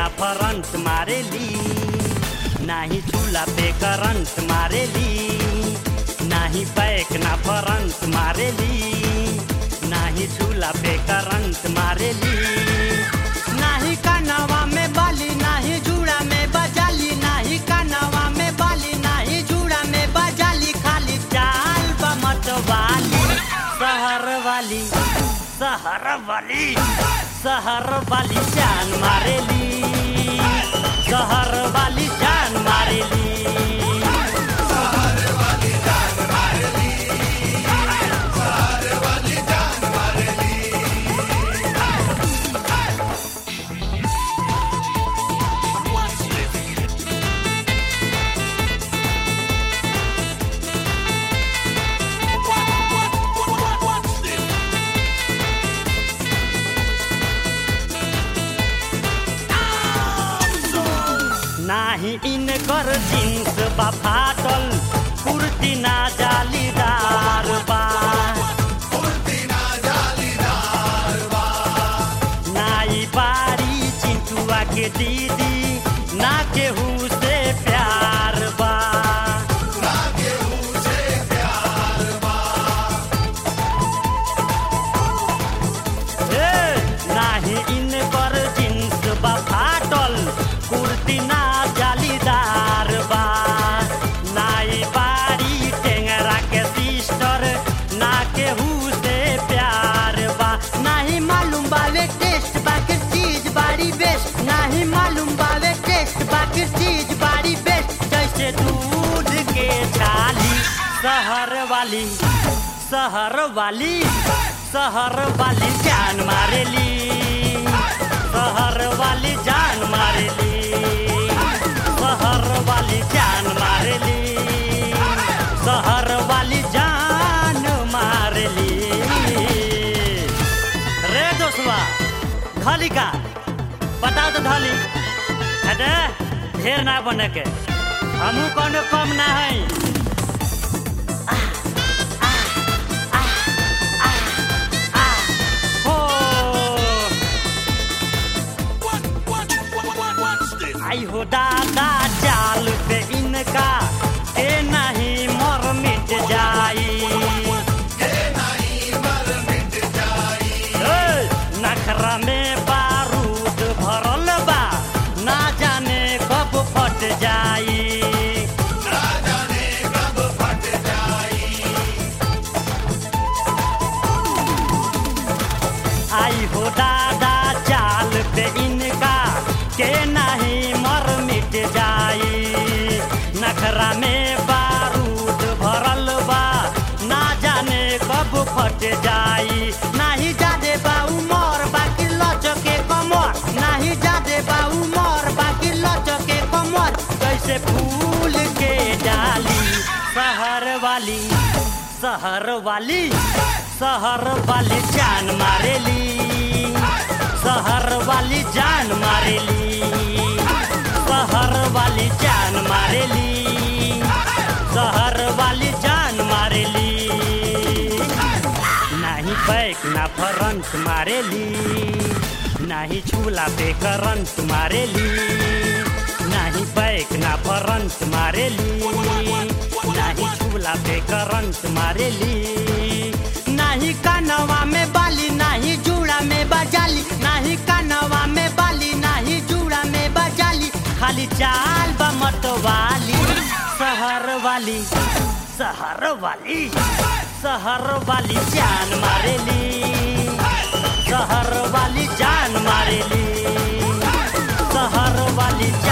ना फरंट मारेली नाही चूल्हा पे करंट मारेली नाही बैक ना फरंट मारेली नाही चूल्हा पे करंट मारेली नाही कानवा में बाली नाही जूड़ा में बजाली नाही कानवा में बाली नाही जूड़ा में बजाली खाली चाल बमत वाली शहर वाली शहर वाली शहर वाली जान मारेली शहर वाली जान मारेली नाही इनकर जीन्स बा फाटल कुर्ती ना जालीदार बा नाई बारी चिंटुआ के दीदी ना केहू से प्यार बा हे, नाही इन पर जींस बा फाटल कुर्ती ना जालीदार बा नाई बारी टेंगरा के सिस्टर ना केहू से प्यार बा नाही मालूम बावे टेस्ट बाकी चीज बारी बेस्ट नाही मालूम बावे टेस्ट बाकी चीज बारी बेस्ट जैसे दूध के छाली शहर वाली शहर वाली शहर वाली जान मारेली शहर वाली जान मारेली शहर वाली जान मारेली शहर वाली जान मारेली रे दोस्तवा धली का बताओ तो धली अरे ढेर ना बने के हमू कोनो कम ना है हो आई हो दादा चाल पे इनका के नहीं मर मिट जाई ए, नखरा में बारूद भरल बा ना जाने कब फट जाई आई हो दादा चाल पे इनका के नहीं मर मिट जाई नखरा में बारूद भरल बा ना जाने कब फट जाई नाही जादे बा उमर बाकी लचके कमर नाही जादे बा उमर बाकी लचके कमर कैसे फूल के डाली शहर वाली शहर वाली शहर वाली जान मारेली शहर वाली जान मारेली शहर वाली जान मारेली शहर वाली जान मारेली नाही बैक ना फरंट मारेली नाही चूल्हा पे करंट मारेली नाही बैक ना फरंट मारेली नाही चूल्हा पे करंट मारेली नाही कानवा में बाली नाही जूड़ा में बजाली नाही कानवा में बाली नाही जूड़ा में बजाली खाली चाल बमत वाली शहर वाली शहर वाली शहर वाली जान मारेली शहर वाली जान मारेली शहर वाली